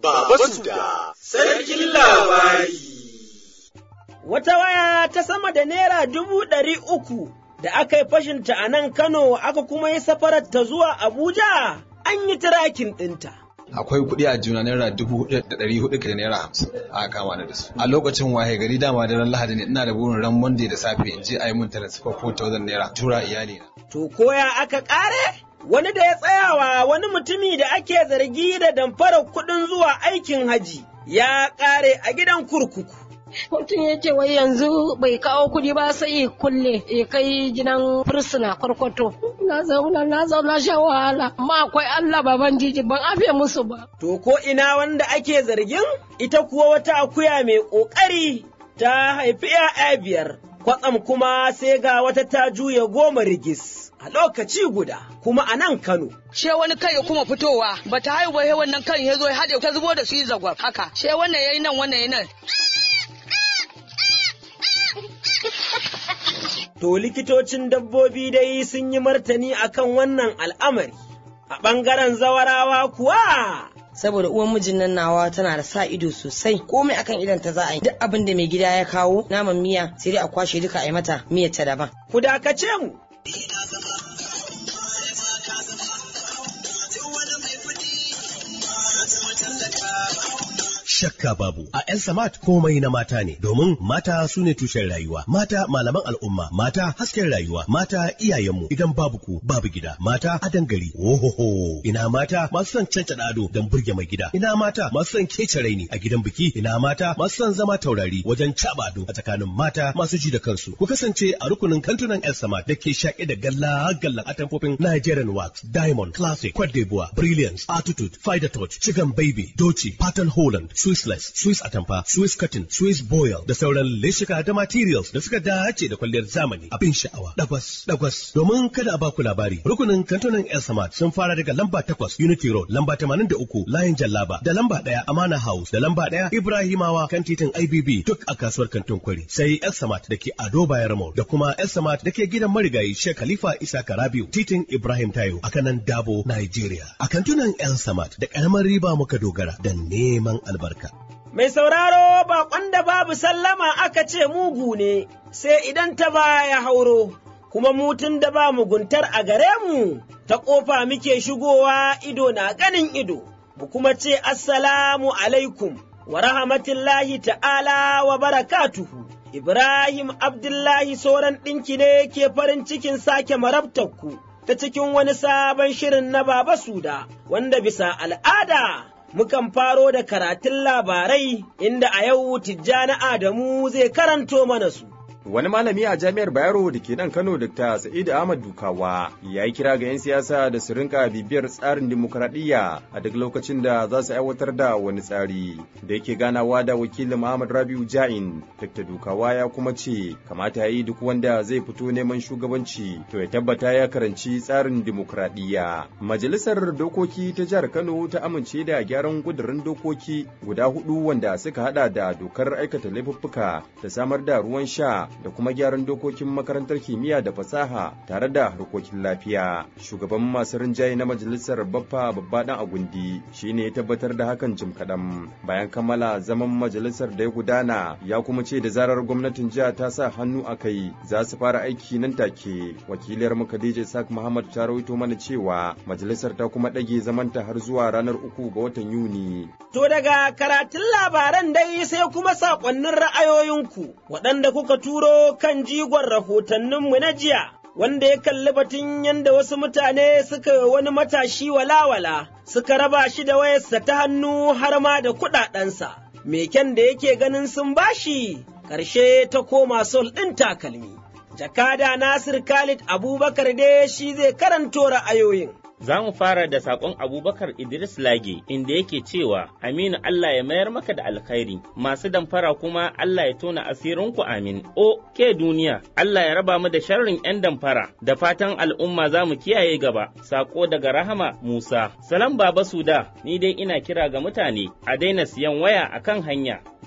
Baba Suda, Sarkin Labari. Wata waya ta sama da Naira dubu ɗari uku da aka yi fashinta a nan Kano aka kuma yi safarar ta zuwa Abuja, an yi tirakin ɗinta. akwai kuɗi a juna naira dubu hudu da ɗari hudu da naira hamsin a kama da su a lokacin waye gari dama da ran lahadi ne ina da burin ran monday da safe in je a yi min transfer 4000 naira tura iyali na To koya aka ƙare? Wani da ya tsayawa wani mutumi da ake zargi da damfarar kuɗin zuwa aikin haji ya ƙare a gidan kurkuku. mutum ya ce wai yanzu bai kawo kuɗi ba sai ya kulle ya kai gidan fursuna kwarkwato na zauna na zauna sha wahala amma akwai Allah baban jiji ban afe musu ba To ko ina wanda ake zargin ita kuwa wata akuya mai ƙoƙari ta haifi ‘ya'ya biyar, kwatsam kuma sai ga wata ta juya goma rigis a lokaci guda kuma a nan Kano. she wani kai ya kuma fitowa ba ta haihu ba sai wannan kan ya zo ya haɗe ta zubo da shi zagwab haka she wannan yayi nan wannan yayi nan To likitocin dabbobi dai sun yi martani akan wannan al'amari. A ɓangaren zawarawa kuwa saboda uwan mijin nan nawa tana da sa ido sosai komai akan idan ta za a yi duk abin da mai gida ya kawo naman miya sai dai a kwashe duka a yi mata miyar ta daban ku dakace mu. Shakka babu a ‘yan samat komai na mata ne domin mata su ne tushen rayuwa, mata malaman al'umma, mata hasken rayuwa, mata iyayenmu idan babu ku babu gida, mata adan gari, ohoho, ina mata masu son cancada ado don burge mai gida, ina mata masu son kece raini a gidan biki, ina mata masu son zama taurari wajen caba ado a tsakanin mata masu ji da kansu. Ku kasance a rukunin kantunan ‘yan samat da ke shaƙe da galla gallan atamfofin Nigerian Wax, Diamond, Classic, Cote d'Ivoire, Brilliance, Attitude, Fider Touch, Chicken Baby, Doci, Pattern Holland, Swissless, Swiss Atamfa, Swiss Cotton, Swiss Boil da sauran leshika da materials da suka dace da kwalliyar zamani abin sha'awa. Dagwas, dagwas. Domin kada a baku labari, rukunin kantunan El Samad sun fara daga lamba takwas Unity Road, lamba tamanin da uku Layin Jallaba, da lamba ɗaya Amana House, da lamba ɗaya Ibrahimawa kan titin IBB duk a kasuwar kantin kwari. Sai El Samad da ke Ado Bayar Mall da kuma El Samad da ke gidan marigayi Sheikh Khalifa Isa Karabiu, titin Ibrahim Tayo a kanan Dabo, Nigeria. A kantunan El Samad da ƙaramar riba muka dogara da neman albarka. Mai sauraro baƙon da babu sallama aka ce mugu ne, sai idan ta baya hauro, kuma mutun da ba muguntar a gare mu, ta ƙofa muke shigowa ido na ganin ido, mu kuma ce Assalamu alaikum wa rahmatullahi ta'ala wa barakatuhu. Ibrahim Abdullahi sauran ɗinki ne ke farin cikin sake marabtakku ta cikin wani sabon shirin na Baba Suda, wanda bisa al'ada mukan faro da karatun labarai inda a yau Tijjani Adamu zai karanto mana su. Wani malami a jami'ar Bayero da ke nan Kano Dr. Sa'id Ahmad Dukawa ya yi kira ga 'yan siyasa da su rinka bibiyar tsarin dimokuraɗiyya a duk lokacin da za su aiwatar da wani tsari. Da yake ganawa da wakilin Muhammad Rabiu Ja'in, Dr. Dukawa ya kuma ce kamata ya yi duk wanda zai fito neman shugabanci to ya tabbata ya karanci tsarin dimokuraɗiyya. Majalisar Dokoki ta jihar Kano ta amince da gyaran kudurin dokoki guda hudu wanda suka hada da dokar aikata laifuffuka da samar da ruwan sha da kuma gyaran dokokin makarantar kimiyya da fasaha tare da harkokin lafiya. Shugaban masu rinjaye na majalisar Baffa Babba Dan Agundi shine ya tabbatar da hakan jim kaɗan bayan kammala zaman majalisar da ya gudana ya kuma ce da zarar gwamnatin jiha ta sa hannu a kai za su fara aiki nan take. Wakiliyar mu Khadija Isaac Muhammad ta rawaito mana cewa majalisar ta kuma ɗage zamanta har zuwa ranar uku ga watan Yuni. To daga karatun labaran dai sai kuma saƙonnin ra'ayoyinku waɗanda kuka turo kan jigon rahotanninmu na jiya. Wanda ya kalli batun yadda wasu mutane suka yi wani matashi walawala suka raba shi da wayarsa ta hannu har ma da kuɗaɗensa. Meken da yake ganin sun bashi, ƙarshe ta koma sol ɗin takalmi. Jakada Nasir Khalid Abubakar dai shi zai karanto ra'ayoyin. Za mu fara da saƙon Abubakar Idris Lage inda yake cewa Aminu Allah ya mayar maka da alkhairi, masu damfara kuma Allah ya tona asirinku amin. O, ke duniya, Allah ya raba mu da sharrin 'yan damfara, da fatan al'umma za mu kiyaye gaba, saƙo daga Rahama Musa. Salam Baba Suda, ni dai ina kira ga mutane a daina siyan waya a kan hanya.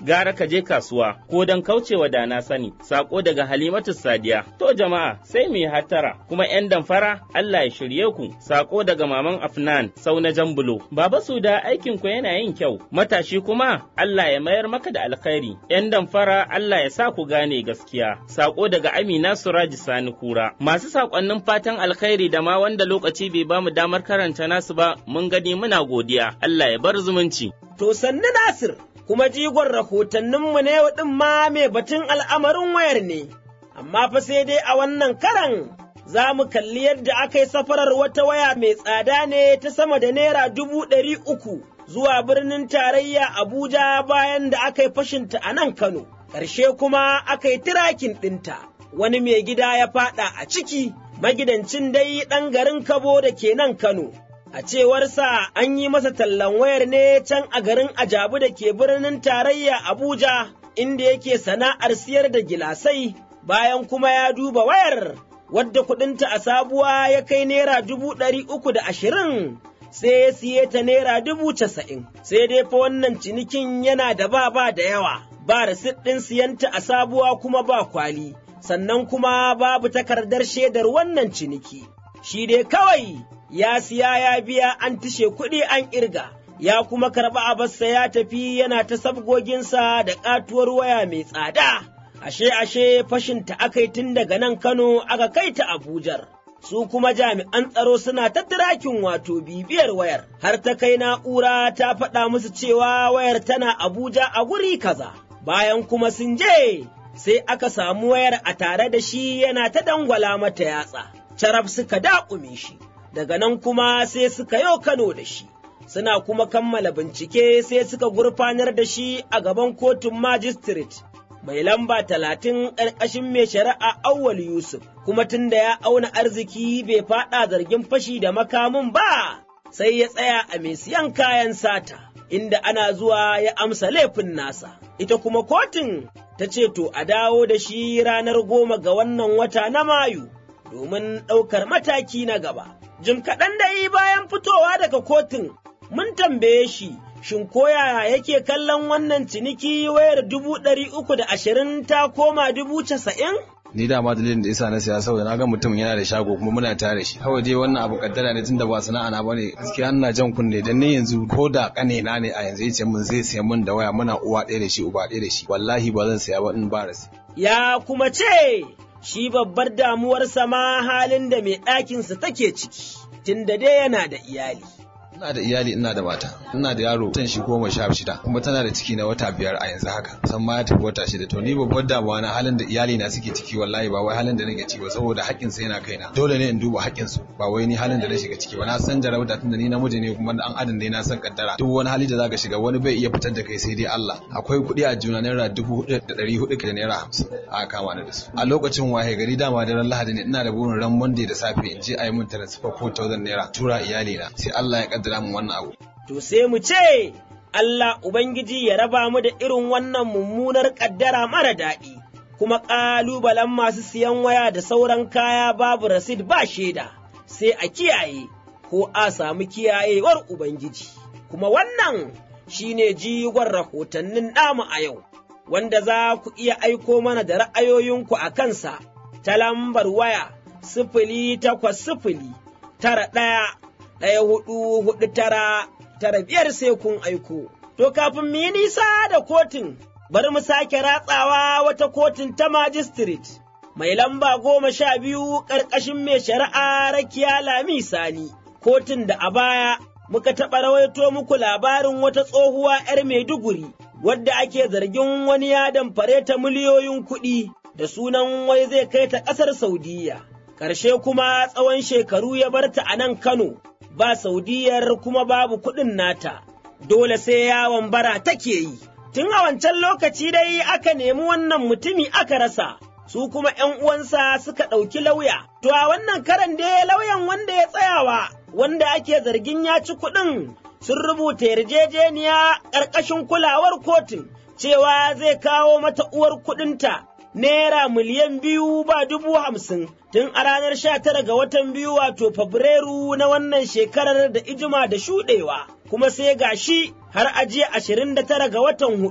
gara ka je kasuwa ko don kaucewa da na sani sako daga Halimatu Sadiya to jama'a sai mu yi hattara kuma yan damfara Allah ya shirye ku sako daga maman Afnan sau na Jambulo baba su da aikin ku yana yin kyau matashi kuma Allah ya mayar maka da alkhairi yan damfara Allah ya sa ku gane gaskiya sako daga Amina Suraji Sani Kura masu sakonnin fatan alkhairi da ma wanda lokaci bai bamu damar karanta nasu ba mun gani muna godiya Allah ya bar zumunci To sannu Nasir, kuma jigon rahotanninmu ne ɗin ma mai batun al'amarin wayar ne, amma fa sai dai a wannan karan za mu kalli yadda aka yi safarar wata waya mai tsada ne ta sama da naira dubu ɗari uku zuwa birnin tarayya Abuja bayan da aka yi fashinta a nan Kano, ƙarshe kuma aka yi tirakin ɗinta, wani mai gida ya faɗa a ciki, magidancin dai ɗan garin Kabo da ke nan Kano. A cewarsa an yi masa tallan wayar ne can a garin Ajabu da ke birnin tarayya Abuja, inda yake sana'ar siyar da gilasai, bayan kuma ya duba wayar, wadda kuɗinta a sabuwa ya kai naira dubu ɗari uku da ashirin. Sai ya siye ta naira dubu casa'in, sai dai fa wannan cinikin yana da ba ba da yawa, ba rasit ɗin siyanta a sabuwa kuma ba kwali, sannan kuma babu takardar shaidar wannan ciniki. Shi dai kawai ya siya ya biya an tishe kuɗi an ƙirga, ya kuma karɓi abarsa ya tafi yana ta sabgoginsa da ƙatuwar waya mai tsada. Ashe ashe fashinta aka yi tun daga nan Kano aka kai ta Abujar. Su kuma jami'an tsaro suna ta tirakin wato bibiyar wayar, har ta kai na'ura ta faɗa musu cewa wayar tana Abuja a guri kaza. Bayan kuma sun je, sai aka samu wayar a tare da shi yana ta dangwala mata yatsa, carab suka daƙume shi. daga nan kuma sai suka yau Kano da shi, suna kuma kammala bincike sai suka gurfanar da shi a gaban kotun magistrate mai lamba talatin ƙarƙashin mai shari'a Auwal Yusuf, kuma tun da ya auna arziki bai faɗa zargin fashi da makamin ba, sai ya tsaya a mai siyan kayan sata, inda ana zuwa ya amsa laifin nasa. Ita kuma kotun ta ce to a dawo da shi ranar goma ga wannan wata na Mayu, domin ɗaukar mataki na gaba. Jim kaɗan da yi bayan fitowa daga kotun, mun tambaye shi, shin koya yake kallon wannan ciniki wayar dubu ɗari uku da ashirin ta koma dubu casa'in? ni da ma dalilin da yasa na siya saboda na ga mutum yana da shago kuma muna tare shi kawai dai wannan abu kaddara ne tunda ba sana'a na bane gaskiya ina jan kunne dan ne yanzu ko da kane na ne a yanzu yace mun zai siya mun da waya muna uwa ɗaya da shi uba ɗaya da shi wallahi ba zan siya ba in ba rasi Ya kuma ce shi babbar damuwarsa ma halin da mai ɗakinsa take ciki tunda dai yana da iyali. ina da iyali ina da mata ina da yaro tan shi goma sha shida kuma tana da ciki na wata biyar a yanzu haka san ma ya tafi wata shida to ni babbar damuwa na halin da iyali na suke ciki wallahi ba wai halin da nake ciki ba saboda haƙƙin sa yana kaina dole ne in duba haƙƙin su ba wai ni halin da na shiga ciki ba na san jarabta tunda ni namiji ne kuma an adam ne na san kaddara duk wani hali da zaka shiga wani bai iya fitar da kai sai dai Allah akwai kuɗi a juna naira dubu hudu da ɗari hudu da naira hamsin a kama ni da su a lokacin wahe gari dama da ran lahadi ne ina da burin ran monday da safe in je a yi mun transfer 4000 naira tura iyali na sai Allah ya kaddara min wannan abu To sai mu ce, Allah Ubangiji ya raba mu da irin wannan mummunar ƙaddara mara daɗi, kuma ƙalubalen masu siyan waya da sauran kaya babu rasid ba shaida, sai a kiyaye ko a samu kiyayewar Ubangiji. Kuma wannan shi ne jigon rahotannin namu a yau, wanda za ku iya aiko mana da ra'ayoyinku a kansa ta lambar waya sifili takwas sifili tara ɗaya ɗaya hudu hudu tara tara biyar sai kun aiko. To kafin mu yi nisa da kotun, bari mu sake ratsawa wata kotun ta magistrate mai lamba goma sha biyu ƙarƙashin mai shari'a rakiya lami sani. Kotun da a baya muka taɓa rawaito muku labarin wata tsohuwa 'yar Maiduguri wadda ake zargin wani ya damfare ta miliyoyin kuɗi da sunan wai zai kai ta ƙasar Saudiyya. Ƙarshe kuma tsawon shekaru ya barta a nan Kano. ba Saudiyar kuma babu kuɗin nata, dole sai yawon bara take yi. Tun a wancan lokaci dai aka nemi wannan mutumi aka rasa, su kuma ’yan uwansa suka ɗauki lauya. To a wannan karan dai lauyan wanda ya tsayawa, wanda ake zargin ya ci kuɗin, sun rubuta yarjejeniya ƙarƙashin kulawar kotun, cewa zai kawo mata uwar kuɗinta. Naira miliyan biyu ba dubu hamsin tun a ranar sha tara ga watan biyu wato Fabrairu na wannan shekarar da ijima da shuɗewa, kuma sai ga shi har ajiya ashirin da tara ga watan hudu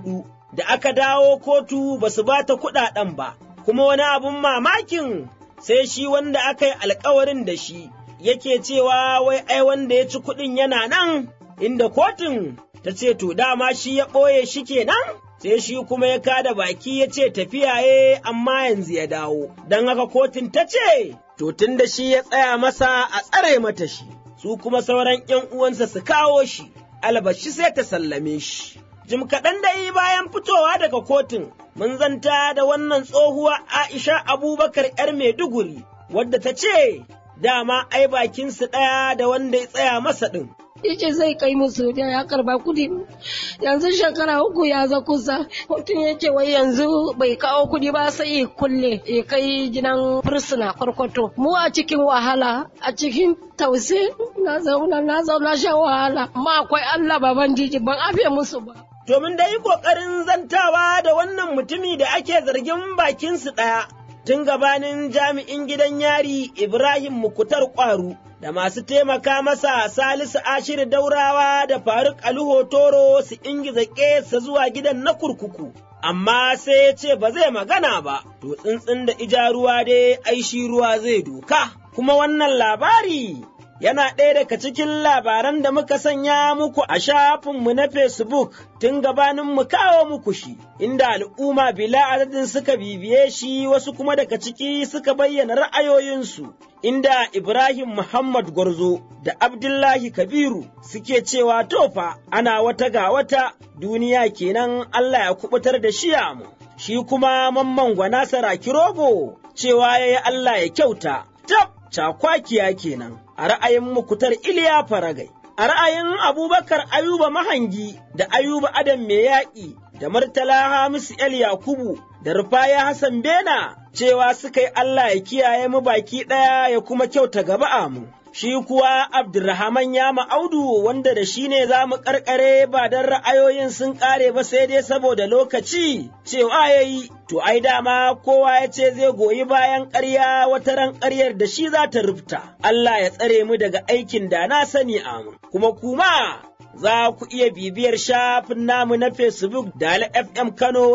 da aka dawo kotu ba su ba ta kuɗaɗen ba, kuma wani abun mamakin sai shi wanda aka yi alkawarin da shi yake cewa wai ai wanda ya ci kuɗin yana nan, inda kotun ta ce to dama shi ya ɓoye shi kenan. sai shi kuma ya kada baki ya ce tafiya ye amma yanzu ya dawo, don haka kotun ta ce, to tun da shi ya tsaya masa a tsare mata shi, su kuma sauran ’yan uwansa su kawo shi, albashi sai ta sallame shi. Jim kaɗan da yi bayan fitowa daga kotun, mun zanta da wannan tsohuwa Aisha Abubakar ‘yar Maiduguri, wadda ta ce, dama ai bakinsu ɗaya da wanda ya tsaya masa ɗin. yace zai kai musu da ya karba kudi yanzu shekara uku ya za kusa mutum yake wai yanzu bai kawo kudi ba sai kulle ya kai gidan fursuna kwarkwato mu a cikin wahala a cikin tause na zauna na zauna shan wahala amma akwai Allah baban jiji ban afe musu ba domin da yi kokarin zantawa da wannan mutumi da ake zargin bakinsu ɗaya tun gabanin jami'in gidan yari Ibrahim Mukutar Kwaru da masu taimaka masa Salisu Ashir Daurawa da Faruk Aliho Toro su ingiza ƙesa zuwa gidan na kurkuku. Amma sai ya ce ba zai magana ba, to tsintsin da ija ruwa dai aishi ruwa zai doka. Kuma wannan labari yana ɗaya daga cikin labaran da muka sanya muku a shafinmu na Facebook tun gabanin mu kawo muku shi, inda al'umma bila adadin suka bibiye shi wasu kuma daga ciki suka bayyana ra'ayoyinsu, inda Ibrahim Muhammad Gwarzo da Abdullahi Kabiru suke cewa tofa ana wata ga wata duniya kenan Allah ya kubutar da shi mu. Shi kuma mamman gwana saraki rogo cewa ya yi Allah ya kyauta, tab cakwakiya kenan. a ra'ayin mukutar Iliya Faragai, a ra'ayin Abubakar Ayuba Mahangi da Ayuba Adam Mai Yaƙi da Murtala Hamisu El Yakubu da Rufaya Hassan Bena cewa suka yi Allah ya kiyaye mu baki ɗaya ya kuma kyauta gaba mu. Shi kuwa Abdulrahman ya ma'audu wanda da shi ne za mu ƙarƙare ba don ra'ayoyin sun ƙare ba sai dai saboda lokaci cewa ya yi, to ai dama kowa ya ce zai goyi bayan ƙarya wata ran ƙaryar da shi za ta rufta. Allah ya tsare mu daga aikin da na sani amu. Kuma kuma za ku iya bibiyar shafin namu na Facebook da FM Kano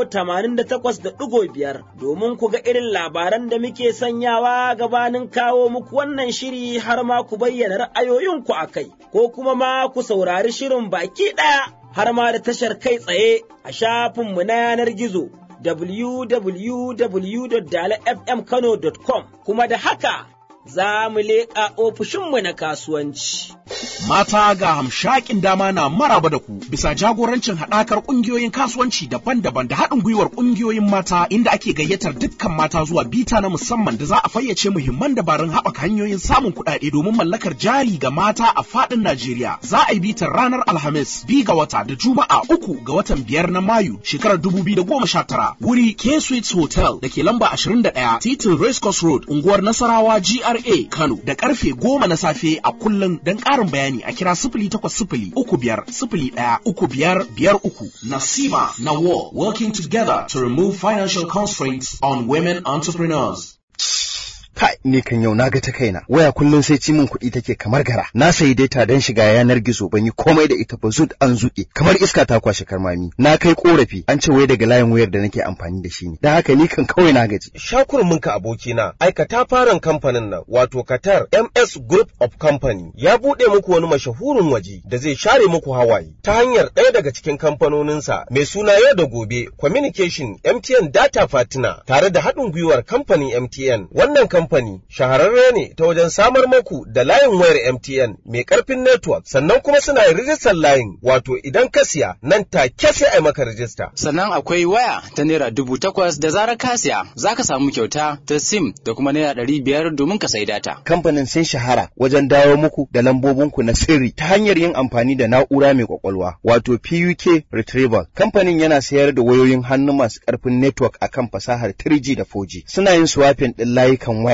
88.5 domin ku ga irin labaran da muke sanyawa gabanin kawo muku wannan shiri har ma ku bayyana ra'ayoyinku a kai, ko kuma ma ku saurari shirin baki ɗaya har ma da tashar kai tsaye a shafinmu na yanar gizo www.dalafmkano.com kuma da haka za mu leƙa ofishinmu na kasuwanci. Mata ga hamshakin dama na maraba da ku bisa jagorancin haɗakar ƙungiyoyin kasuwanci daban-daban da haɗin gwiwar ƙungiyoyin mata inda ake gayyatar dukkan mata zuwa bita na musamman da za a fayyace muhimman dabarun haɓaka hanyoyin samun kuɗaɗe domin mallakar jari ga mata a faɗin Najeriya. Za a yi bitar ranar Alhamis bi ga wata da Juma'a uku ga watan biyar na Mayu shekarar dubu biyu da goma sha tara. Wuri K Suites Hotel da ke lamba ashirin da ɗaya titin Racecourse Road unguwar Nasarawa GRA Kano da karfe goma na safe a kullum don ƙarin bayani a kira sifili takwas sifili uku biyar sifili ɗaya uku biyar biyar uku. Nasima Nawal working together to remove financial constraints on women entrepreneurs. Kai, ni kan yau naga ta kaina. Waya kullum sai ci min kuɗi take kamar gara. Na sayi data don shiga yanar gizo ban yi komai da ita ba zud an zuƙe. Kamar iska ta kwashe karmami. Na kai korafi an ce wai daga layin wayar da nake amfani da shi ne. Dan haka ni kan kawai na gaji. Shakurmin ka abokina, aikata faran kamfanin nan wato Qatar MS Group of Company ya buɗe muku wani mashahurin waje da zai share muku hawaye ta hanyar ɗaya daga cikin kamfanoninsa mai suna yau da gobe Communication MTN Data Partner tare da haɗin gwiwar kamfanin MTN. Wannan kamfani shahararre ne ta wajen samar maku da layin wayar MTN mai ƙarfin network sannan kuma suna yin rijistar layin wato idan ka siya nan take sai a maka rijista. Sannan akwai waya ta naira dubu takwas da zarar ka siya za ka samu kyauta ta sim da kuma naira ɗari biyar domin ka sai data. Kamfanin sun shahara wajen dawo muku da lambobinku na sirri ta hanyar yin amfani da na'ura mai kwakwalwa wato PUK Retrieval. Kamfanin yana sayar da wayoyin hannu masu ƙarfin network akan fasahar 3G da 4G. Suna yin swapping ɗin layukan waya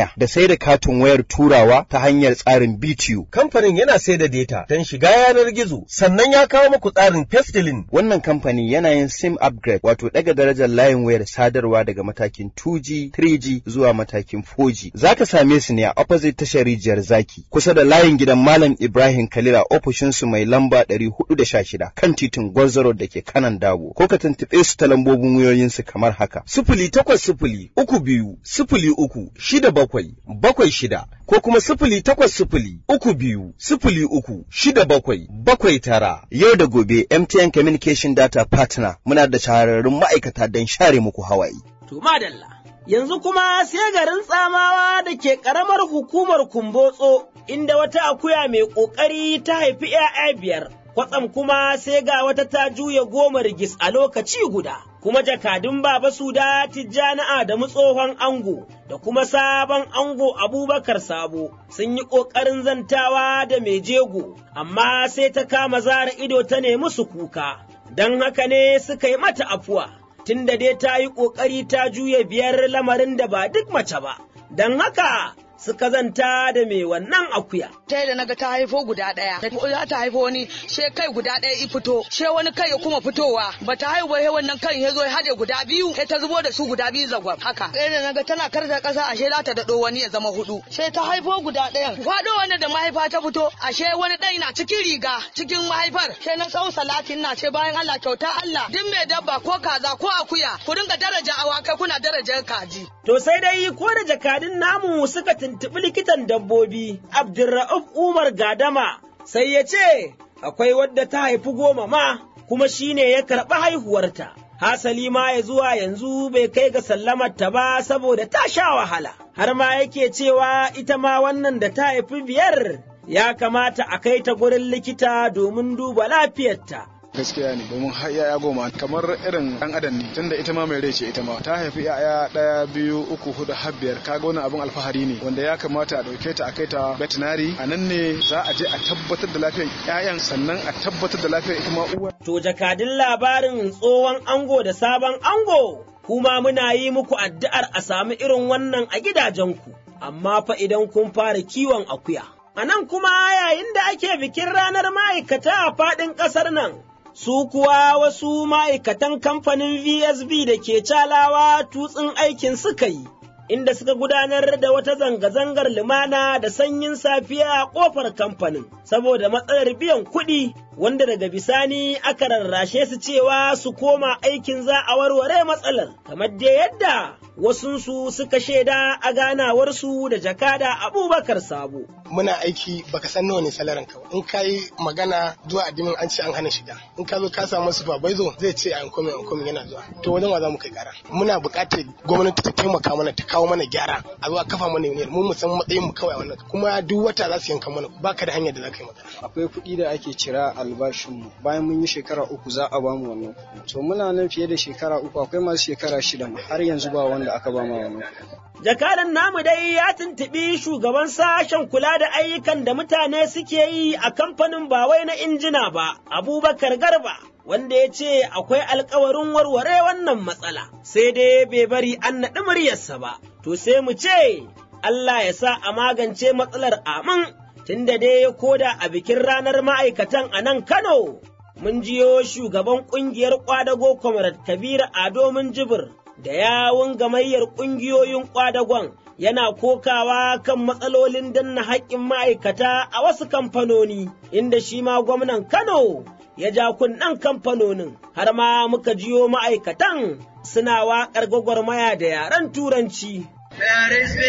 waya da sai da katin wayar turawa ta hanyar tsarin BTU. Kamfanin yana sai da data don shiga yanar gizo sannan ya kawo muku tsarin Pestilin. Wannan kamfani yana yin SIM upgrade wato daga darajar layin wayar sadarwa daga matakin 2G, 3G zuwa matakin 4G. Za ka same su ne a opposite tashar rijiyar zaki kusa da layin gidan Malam Ibrahim Kalila ofishinsu mai lamba 416 kan titin Gwarzaro da ke kanan Dabo. Ko ka tuntuɓe su ta lambobin wayoyinsu kamar haka. Sifili takwas sifili uku biyu sifili uku shida bakwai bakwai shida ko kuma sifili takwas sifili uku biyu sifili uku shida bakwai bakwai tara. Yau da gobe MTN Communication Data Partner muna da shahararrun ma'aikata don share muku hawaye. To madalla. Yanzu kuma sai garin tsamawa da ke ƙaramar hukumar Kumbotso inda wata akuya mai ƙoƙari ta haifi ‘ya'ya biyar. Kwatsam kuma sai ga wata ta juya goma rigis a lokaci guda. Kuma jakadun Baba Suda Tijjani Adamu tsohon ango da kuma sabon ango Abubakar Sabo sun yi ƙoƙarin zantawa da mai jego, amma sai ta kama zara ido ta nemi su kuka. Don haka ne suka yi mata afuwa. tunda dai ta yi ƙoƙari ta juya biyar lamarin da ba duk mace ba, don haka suka zanta da mai wannan akuya. Ta da naga ta haifo guda ɗaya, za ta haifo wani she kai guda ɗaya i fito, she wani kai ya kuma fitowa, ba ta haihu he wannan kan ya zo ya haɗe guda biyu, sai ta zubo da su guda biyu zagwab haka. Sai da naga tana karta ƙasa ashe za ta daɗo wani ya zama hudu. She ta haifo guda ɗayan, faɗo wanda da mahaifa ta fito, ashe wani ɗai na cikin riga cikin mahaifar, she na sau salatin na ce bayan Allah kyauta Allah, duk mai dabba ko kaza ko akuya, ku dinga daraja awakai kuna darajar kaji. To sai dai ko da jakadun namu suka tuntuɓi likitan dabbobi Abdulra'uf Umar Gadama sai ya ce akwai wadda ta haifi goma ma kuma shi ne ya karɓi haihuwarta. Hasali ma ya zuwa yanzu bai kai ga sallamar ta ba saboda ta sha wahala, har ma yake cewa ita ma wannan da ta haifi biyar ya kamata a kai ta gurin likita domin duba lafiyarta. gaskiya ne domin har yaya goma kamar irin dan adam ne tunda ita ma mai rai ce ita ma ta haifi yaya daya biyu uku hudu har biyar kaga wannan abin alfahari ne wanda ya kamata a dauke ta a kai ta veterinary a nan ne za a je a tabbatar da lafiyar yayan sannan a tabbatar da lafiyar ita ma uwa to jakadin labarin tsohon ango da sabon ango kuma muna yi muku addu'ar a sami irin wannan a gidajenku amma fa idan kun fara kiwon akuya A nan kuma yayin da ake bikin ranar ma'aikata a faɗin ƙasar nan, su kuwa wasu ma'aikatan kamfanin VSB da ke calawa tutsin aikin suka yi, inda suka gudanar da wata zanga-zangar lumana da sanyin safiya a ƙofar kamfanin, saboda matsalar biyan kuɗi wanda daga bisani aka rarrashe su cewa su koma aikin za a warware matsalar, kamar da yadda wasunsu suka shaida a ganawarsu da jakada Abubakar Sabo. Muna aiki baka san nawa ne salarin ka in ka yi magana zuwa addimin an ce an hana shiga in ka zo ka samu supervisor zai ce an kome an kome yana zuwa to wajen wa za mu kai kara muna buƙatar gwamnati ta taimaka mana ta kawo mana gyara a zuwa kafa mana yuniyar mu mu san matsayin mu kawai wannan kuma duk wata za su yanka mana baka da hanyar da za ka yi magana. Akwai kuɗi da ake cira albashin mu bayan mun yi shekara uku za a bamu wannan kuɗi to muna nan fiye da shekara uku akwai masu shekara shida har yanzu ba wanda aka ba ma wannan Jakadan namu dai ya tuntuɓi shugaban sashen kula da ayyukan da mutane suke yi a kamfanin ba wai na injina ba, Abubakar Garba, wanda ya ce akwai alkawarin warware wannan matsala, sai dai bai bari an naɗi muryarsa ba, to sai mu ce, Allah ya sa a magance matsalar amin, tunda dai koda a bikin ranar ma'aikatan a nan Kano. Mun jiyo shugaban ƙungiyar ƙwadago Comrade Kabiru Ado Jibir da yawun gamayyar ƙungiyoyin ƙwadagon yana kokawa kan matsalolin danna haƙƙin ma'aikata a wasu kamfanoni, inda shi ma gwamnan Kano ya ja kunnen kamfanonin, har ma muka jiyo ma'aikatan suna waƙar gwagwarmaya da yaren Turanci. There is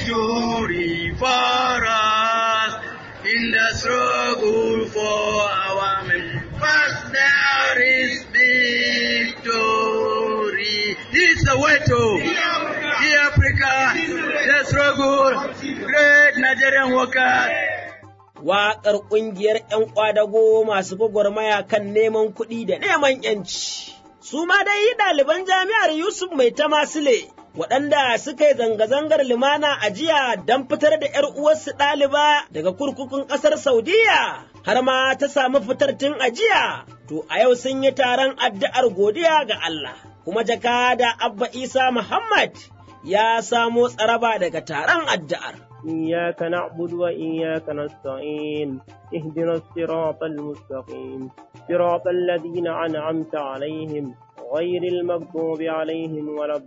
victory for us in the struggle for our men. First there is victory. This is the way to the Africa, the struggle, great Nigerian workers. Waƙar ƙungiyar ‘yan ƙwadago masu gwagwarmaya kan neman kuɗi da neman ‘yanci. Su ma dai ɗaliban jami'ar Yusuf Mai Tamasile waɗanda suka yi zanga-zangar limana a jiya don fitar da ‘yar uwarsu ɗaliba daga kurkukun ƙasar Saudiya, har ma ta samu fitar tun a jiya, to a yau sun yi taron addu'ar godiya ga Allah, kuma jakada Abba Isa Muhammad ya samo tsaraba daga taron addu'ar. إياك نعبد وإياك نستعين اهدنا الصراط المستقيم صراط الذين أنعمت عليهم غير المغضوب عليهم ولا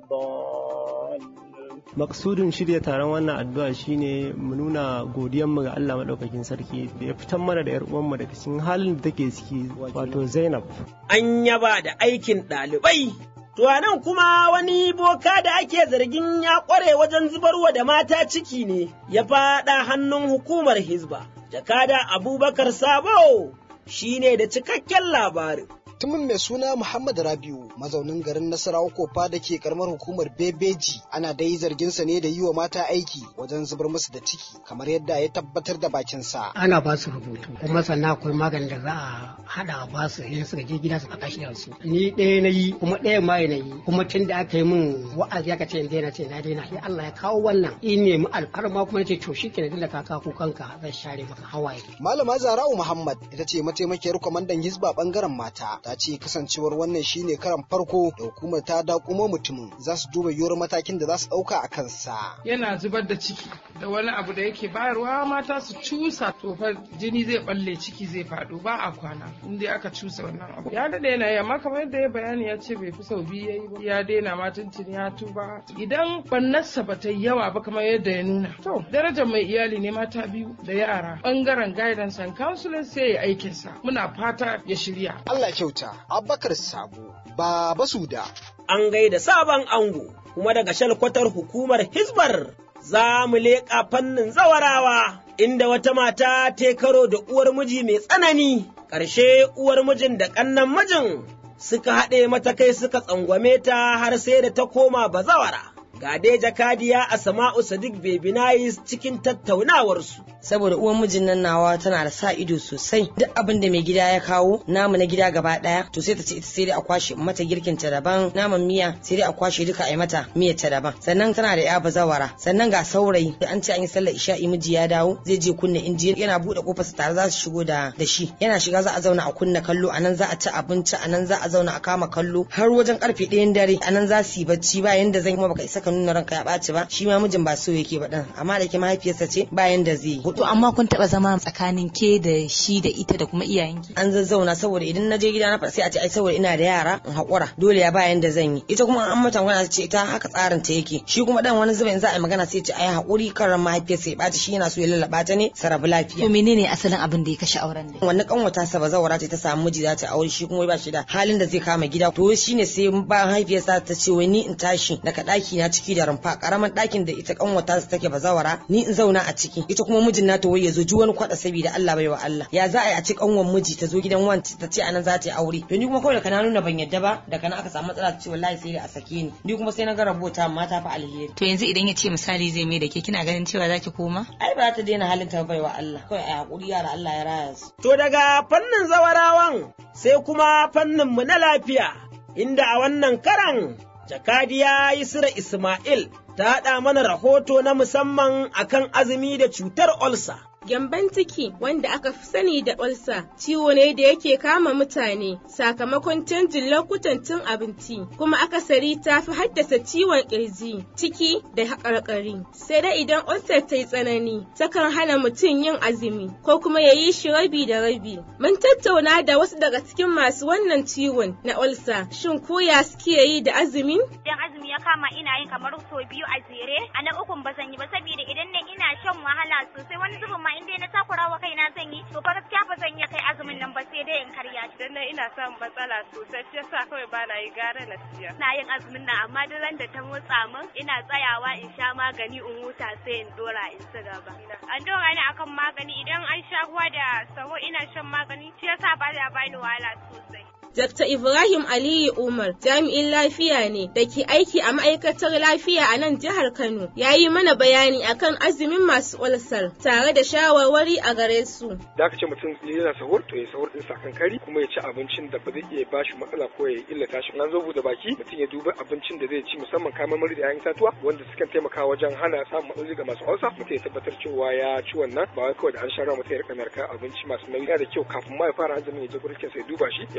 الضالين Maksudin shirya taron wannan addu'a shine mu nuna godiyanmu ga Allah maɗaukakin sarki da ya fitar mana da 'yar uwanmu daga cikin halin da take ciki wato Zainab. An yaba da aikin ɗalibai To a nan kuma wani boka da ake zargin ya ƙware wajen zubarwa da mata ciki ne ya faɗa hannun hukumar Hizba. Jakada Abubakar Sabo shi ne da cikakken labarin. mutumin mai suna Muhammad Rabiu mazaunin garin Nasarawa Kofa da ke karamar hukumar Bebeji ana dai zarginsa ne da yi wa mata aiki wajen zubar musu da ciki kamar yadda ya tabbatar da bakinsa. Ana ba su rubutu kuma sannan akwai maganin da za a hada a ba su in suka je gida su faɗa shi su. Ni ɗaya na yi kuma ɗaya ma na yi kuma tun da aka yi min wa'azi aka ce in daina ce na daina sai Allah ya kawo wannan in nemi alfarma kuma ce to shi kenan da ka kawo kanka zan share maka hawaye. Malama Zara'u Muhammad ita ce mataimakiyar kwamandan Hizba bangaren mata ta ce kasancewar wannan shine karan farko da hukumar ta dakumo mutumin za su duba yiwuwar matakin da za su ɗauka a kansa. Yana zubar da ciki da wani abu da yake bayarwa mata su cusa to fa jini zai balle ciki zai faɗo ba a kwana in dai aka cusa wannan abu. Ya daɗe yana yi amma kamar yadda ya bayani ya ce bai fi sau biyu yayi ba ya daina ma tuntuni ya tuba idan bannarsa ba ta yi yawa ba kamar yadda ya nuna. To darajar mai iyali ne mata biyu da yara bangaren guidance and counseling sai ya aikinsa muna fata ya shirya. Allah kyauta. Abubakar Sabo, Baba Suda. An gaida sabon ango, kuma daga shalkwatar hukumar Hizbar za mu leƙa fannin zawarawa, inda wata mata ta karo da uwar miji mai tsanani, ƙarshe uwar mijin da ƙannan mijin suka haɗe mata kai suka tsangwame ta har sai da ta koma bazawara. Ga dai jakadiya a Sama'u Sadiq Bebinayis cikin tattaunawarsu. saboda uwan mijin nan nawa tana da sa ido sosai duk abin da mai gida ya kawo namu na gida gaba daya to sai ta ce ita sai dai a kwashe mata girkin ta daban naman miya sai dai a kwashe duka a yi mata miyar ta daban sannan tana da ya bazawara sannan ga saurayi an ce an yi sallar isha'i miji ya dawo zai je kunna inji yana bude kofar su tare za su shigo da da shi yana shiga za a zauna a kunna kallo anan za a ci abinci anan za a zauna a kama kallo har wajen karfe ɗayan dare anan za su yi bacci ba yanda zan kuma baka isa ka nuna ranka ya ɓaci ba shi ma mijin ba so yake ba dan amma da ke mahaifiyarsa ce ba yanda zai yi To amma kun taba zama tsakanin ke da shi da ita da kuma iyayenki? An zazzauna saboda idan na je gida na sai a ce ai saboda ina da yara in haƙura dole ya bayan da zan yi. Ita kuma an mata magana ce ita haka tsarin ta yake. Shi kuma dan wani zubin za a yi magana sai ce ai haƙuri kan ran mahaifiyarsa ya ɓata shi yana so ya lallaba ta ne sarabu lafiya. To menene asalin abin da ya kashe auren da? Wannan kanwata sa bazawara ce ta samu miji za ta aure shi kuma ba shi da halin da zai kama gida. To shine sai bayan mahaifiyarsa ta ce wai ni in tashi daga ɗaki na ciki da rumfa karaman ɗakin da ita kanwata sa take bazawara ni in zauna a ciki. Ita kuma mijin nata wai ya zo ji wani kwaɗa saboda Allah bai wa Allah ya za a yi a ci kanwan miji ta zo gidan wanci ta ce anan za ta yi aure to ni kuma kawai da kana nuna ban yadda ba da kana aka samu matsala ta ce wallahi sai dai a sake ni ni kuma sai na ga rabota amma ta fi alheri To yanzu idan ya ce misali zai mai da ke kina ganin cewa zaki koma? ai ba ta daina halin ta bai wa Allah kawai a hakuri yara Allah ya raya su To daga fannin zawarawan sai kuma fannin mu na lafiya inda a wannan karan jakadiya Yusra Ismail ta haɗa mana rahoto na musamman akan azumi da cutar olsa. Gyamban ciki wanda aka fi sani da olsa ciwo ne da yake kama mutane sakamakon canjin lokutan cin abinci kuma akasari ta fi haddasa ciwon kirji ciki da haƙarƙari sai dai idan olsar ta yi tsanani takan hana mutum yin azumi ko kuma ya yi shi rabi da rabi mun tattauna da wasu daga cikin masu wannan ciwon na olsa shin koya suke yi da azumi idan azumi ya kama ina yin kamar sau biyu a jere a na ukun ba zan yi ba saboda idan na ina shan wahala sosai wani zubin ma in dai na takura wa kaina zan yi to fa gaskiya ba zan iya kai azumin nan ba sai dai in karya shi dan ina samun matsala sosai shi yasa kawai ba na yi gara na siya ina yin azumin nan amma duk ran da ta motsa min ina tsayawa in sha magani in huta sai in dora in ci gaba an dora ni akan magani idan an sha ruwa da saho ina shan magani shi yasa ba ya bani wahala sosai Dr. Ibrahim Aliyu Umar jami'in lafiya ne da ke aiki a ma'aikatar lafiya a nan jihar Kano ya yi mana bayani akan azumin masu ulsar tare da shawarwari a gare su. Da aka ce mutum yana sahur to ya sahur din sakan kari kuma ya ci abincin da ba zai iya ba shi matsala ko ya illata shi. An zo da baki mutum ya duba abincin da zai ci musamman kayan marmari da 'ya'yan itatuwa wanda sukan taimaka wajen hana samun matsaloli ga masu ulsa mutum ya tabbatar cewa ya ci wannan ba wai kawai da an sha ruwa mutum ya rika narka abinci masu nauyi da kyau kafin ma ya fara azumin ya je gurin sai duba shi ya masa bayani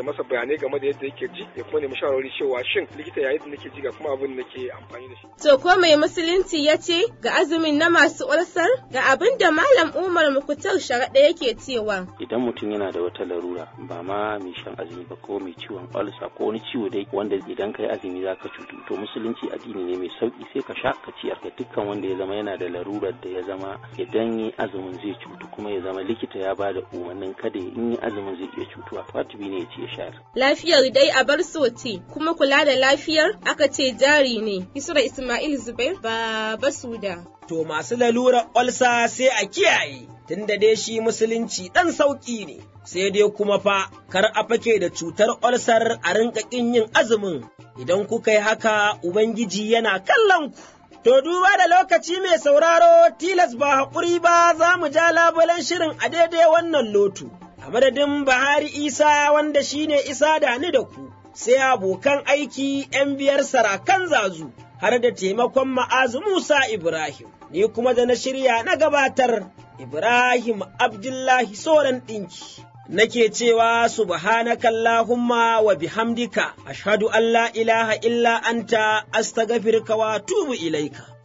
bayanai game da yadda yake ji ya kuma nemi shawarwari cewa shin likita yayin da nake ji ga kuma abin da nake amfani da shi. To ko mai musulunci ya ce ga azumin na masu ulsar ga abin da Malam Umar Mukutar sharaɗa yake cewa. Idan mutum yana da wata larura ba ma mai shan azumi ba ko mai ciwon ulsa ko wani ciwo dai wanda idan kai azumi za ka cutu to musulunci addini ne mai sauki sai ka sha ka ciyar ga dukkan wanda ya zama yana da larurar da ya zama idan yi azumin zai cutu kuma ya zama likita ya bada umarnin kada in yi azumin zai iya cutuwa wajibi ne ya ci ya shayar. Lafiyar dai a bar ce kuma kula da lafiyar aka ce jari ne. Isra Ismail Zubair ba basuda. To masu lalurar olsa sai a kiyaye, tunda dai shi musulunci ɗan sauƙi ne, sai dai kuma fa kar a fake da cutar olsar a rinka ƙin yin azumin, idan kuka yi haka Ubangiji yana kallon ku. To duba da lokaci mai sauraro tilas ba haƙuri ba za mu ja labulen shirin a daidai wannan lotu, a madadin Bahari Isa wanda shine Isa da ni da ku, sai abokan aiki ‘yan biyar sarakan zazu. har da taimakon ma'azu Musa Ibrahim, ni kuma da na shirya na gabatar Ibrahim Abdullahi Soran ɗinki. Nake cewa subhanakallahumma wa bihamdika ashhadu an la ilaha illa anta astaghfiruka wa tubu ilaika.